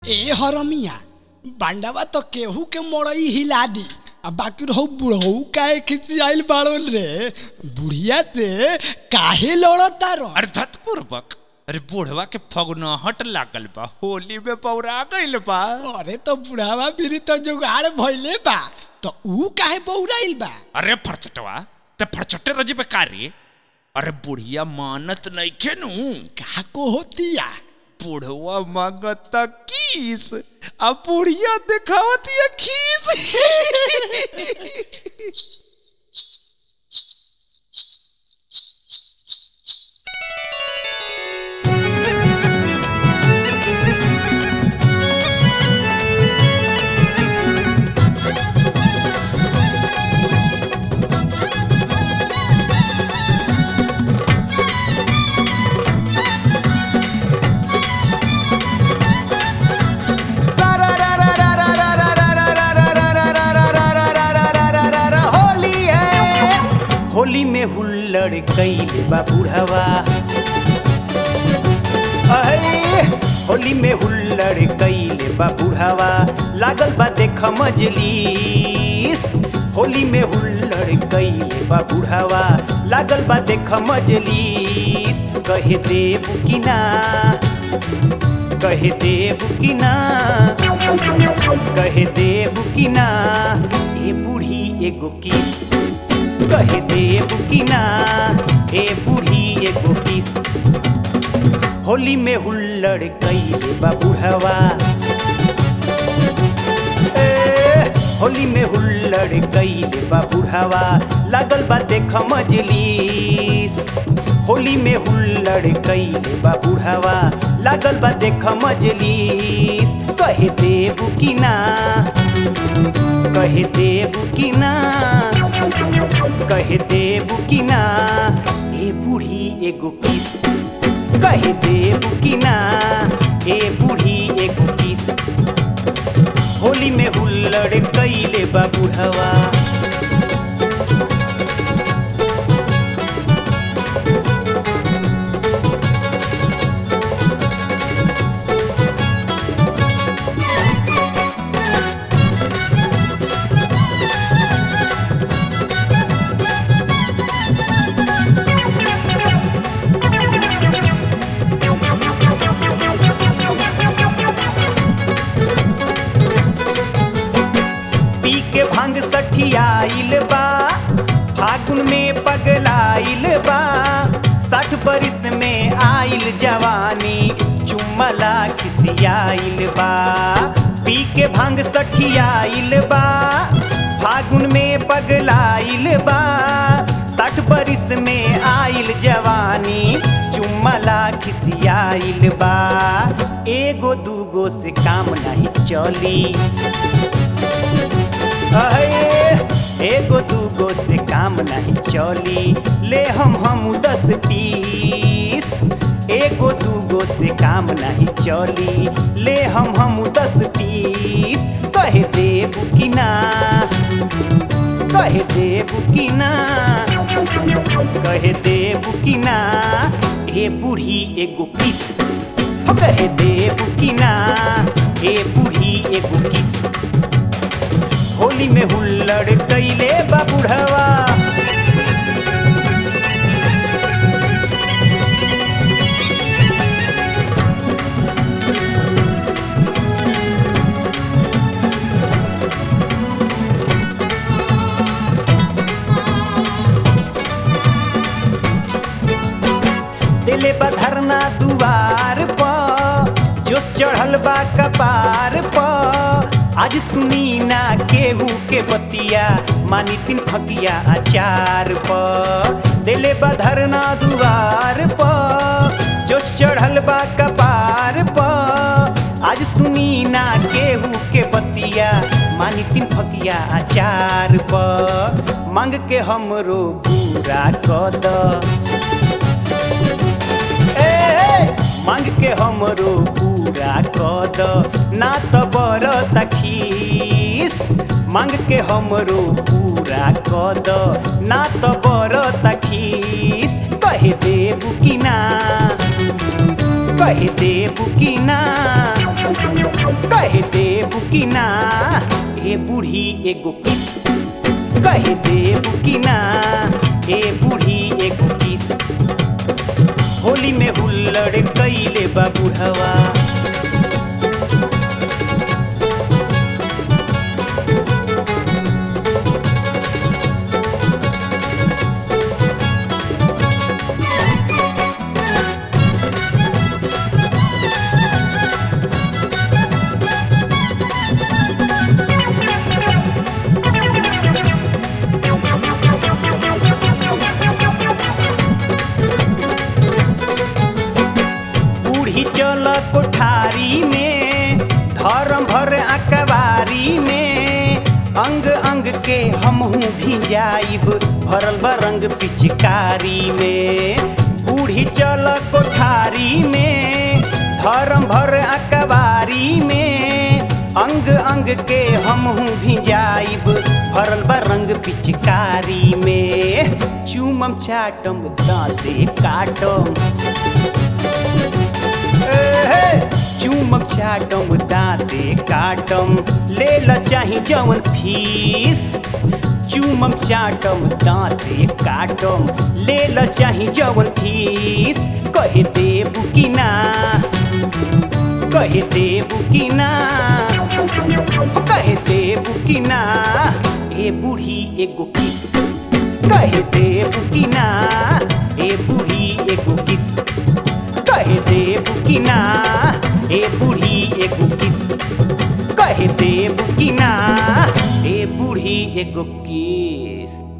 ए Hermia बांडावा तो केहू के मड़ई हिला दी आ बाकी रहू बुढ़ऊ काहे खिसियाइल बाड़न रे बुढ़िया से काहे लड़ता रह अरे धतपूर्वक अरे बुढ़वा के फगुनहट लागल बा होली में पौरा गइल बा अरे तो बुढ़ावा बिरी तो जुगाड़ भइले बा तो ऊ काहे बौराइल बा अरे फरचटवा ते फरचटे रजी पे कारी अरे बुढ़िया मानत नइखे नु का को होतिया बुढ़वा मांगता किस आ बुढ़िया दिखावती खीस होली है होली में हुल्लड़ कैल बा बुढ़वा अरे होली में हुल्लड़ कैल बा बुढ़वा लागल बा देख मजलिस होली में हुल्लड़ कैल बा बुढ़वा लागल बा देख मजलिस कहे देव कि ना कहे देव कि ना कहे देव कि ना ए बूढ़ी एगो किस कहे देव कि ना ए बूढ़ी एगो किस होली में हुल्लड़ कैले बा बुढ़वा ए, होली में हुल्लड़ कैले बा बुढ़वा लागल बा देख मजलिस होली में हुल्लड़ कैले बा बुढ़वा लागल बा देख मजलिस कहे देव कि ना कहे देव कि ना कहे देव कि ना ए बूढ़ी एगो किस कहे देव कि ना ए बूढ़ी एगो किस होली में हुल्लड़ कैले बा बुढ़वा पी के भांग सठियाइल बा फागुन में पगलाइल बा साठ बरिस में आइल जवानी चुम्मला खिसियाइल बा पी के भांग सठियाइल बा फागुन में पगलाइल बा साठ बरिस में आइल जवानी चुम्मला खिसियाइल बा एगो दूगो से काम नहीं चली अहे, एगो दूगो से काम नहीं चली ले हम हम दस पीस एगो दूगो से काम नहीं चली ले हम हम दस पीस कहे देव कि ना कहे देव कि ना कहे देव कि ना ए बूढ़ी एगो किस हो कहे देव कि ना ए बूढ़ी एगो किस होली में हुल्लड़ कैले बा बुढ़वा दिले बा धरना दुआर पर जोश चढ़ल बा कपार पर आज सुनी ना केहू के बतिया मानी तीन फकिया अचार पर दिले बा धरना दुआर पर जोश चढ़ल बा कपार पर आज सुनी ना केहू के बतिया मानी तीन फकिया अचार पर मांग के हमरो पूरा कद ए, मांग के हमरो पूरा कद ना त बर तखीस मांग के हमरो पूरा कद ना त बर तखीस कहे देबू कि ना कहे देबू कि ना कहे देबू की ना ए बूढ़ी एगो किस कहे देबू की ना ए बूढ़ी एगो किस होली में हुल्लड़ कैले बा बुढ़वा बूढ़ी चल कोठारी में धर्म भर अकबारी में अंग अंग के हमहू भी जाइब भरल बरंग पिचकारी में बूढ़ी चल कोठारी में धर्म भर अकबारी में अंग अंग के हमहू भी जाइब भरल बरंग पिचकारी में चूमम चाटम दांते काटम एहे, चूमक चाटम दाँते काटम ले ल चाही जवन फीस चूमक चाटम दाँते काटम ले ल चाही जवन फीस कहे देबू की ना कहे देबू की ना कहे देबू की ना ए बूढ़ी एगो किस कहे देबू की ना ए बूढ़ी एगो किस कहे देबू की ना ए बूढ़ी एगो किस कहे देबू की ना ए बूढ़ी एगो किस